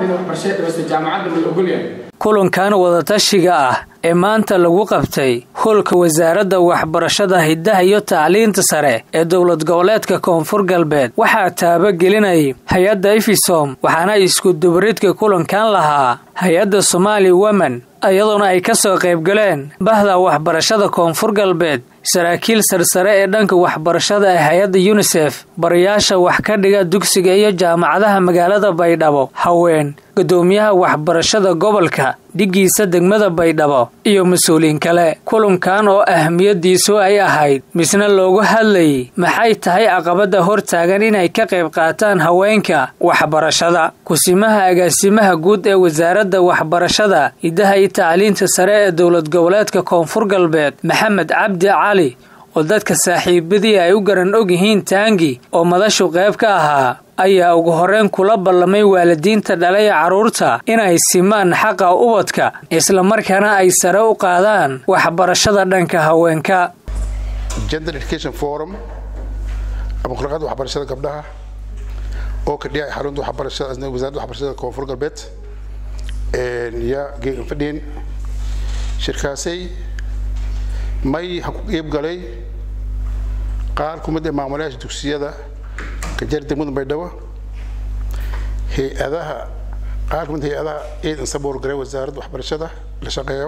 ardayda waxbarashada dhaweysta jaamacadda ma la ogolyahay kulankan wadatashiga ah ee maanta lagu qabtay howlka wasaaradda waxbarashada hiddaha iyo tacliinta sare ee dowlad goboleedka koonfur galbeed waxaa taabagelinayay hay-adda efisom waxaana iskudubaridka kulankan lahaa hay-adda somaali women iyadoona ay ka soo qaybgaleen bahda waxbarashada koonfur galbeed saraakiil sarsare ee dhanka waxbarashada ee hay-adda yunisef barayaasha wax ka dhiga dugsiga iyo jaamacadaha magaalada baydhabo haween gudoomiyaha waxbarashada gobolka dhigiisa degmada baydhabo iyo mas-uuliin kale kulankan oo ahmiyadiisu ay ahayd misna loogu hadlayay maxay tahay caqabada hortaagan inay ka qayb qaataan haweenka waxbarashada kusimaha agaasimaha guud ee wasaaradda waxbarashada hiddaha iyo tacliinta sare ee dowlad goboleedka koonfur galbeed maxamed cabdi cali oo dadka saaxiibadii ay u garan og yihiin taangi oo madashu qayb ka ahaa ayaa ugu horreyn kula ballamay waalidiinta dhalay carruurta inay simaan xaqa ubadka islamarkaana ay sare u qaadaan waxbarashada dhanka haweenka gender education forum ama khulaqada waxbarashada gabdhaha oo ka dhiyay xarunta waxbarashada wasaaradda waxbarashada koonfur galbeed yaa geegan fadhiyen shirkaasay may ha ku qeyb galay qaar ku mid ee maamulayaasha dugsiyada kajar degmada baydhabo hay-adaha qaar ku mid hay-adaha ciidan saboor garay wasaaradda waxbarashada la shaqeeyo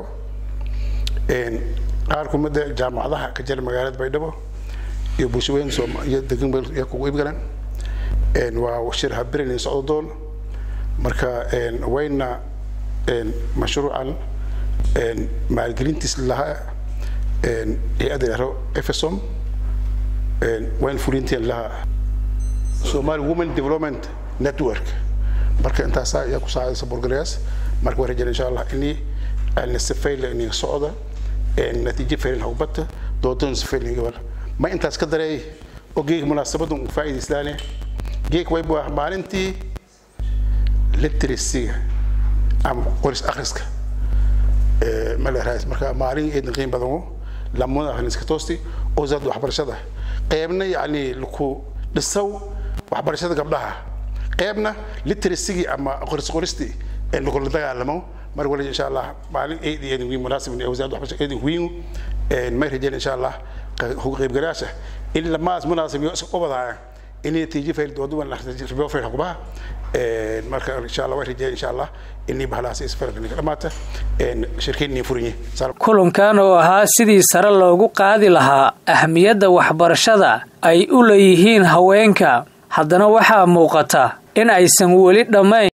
qaar ku mid ee jaamacadaha ka jira magaalada baydhabo iyo bulshaweyn iyo degan yaa kugu qeyb galeen waa shir habirinayn socdo doon marka wayna mashruucan maalgelintiis lahaa hay-adda yaro efesom wayn fulinteen lahaa somali women development network marka intaasaa ayaa ku saacaysa borgalayaas marka waan rajayna insha allah inii alna safayla inii socda natiijo faylin hawbata doodan safaylin gabal ma intaas ka dareey oo geeg munaasabadan uu faa'iidaystaane geeg way waa maalintii literacyga ama qoris akhriska maleraas marka maalin eedan qiim badan lamada akhriska toosti oo wasaaradda waxbarashada qeybna yacni ku dhisaw waxbarashada gabdhaha qeybna literasigii ama qoris qoristii ee lagula dagaalamo mar wali insha allah maalin eed iyo eedin wiin munaasib ee wasaaradda waxbarashada eedin wiin may rajeen insha allah qaybgalayaasha in lamaas munaasib iyo isku qabadaya in natiijo fayl dooduwan ribo fayl xukumaha marka insha allah way rajeen insha allah inii bahalahaas isfarqiniga dhamaata shirkeennii furinye kulankan oo ahaa sidii sare loogu qaadi lahaa ahmiyadda waxbarashada ay u leeyihiin haweenka haddana waxaa muuqata in aysan weli dhammayn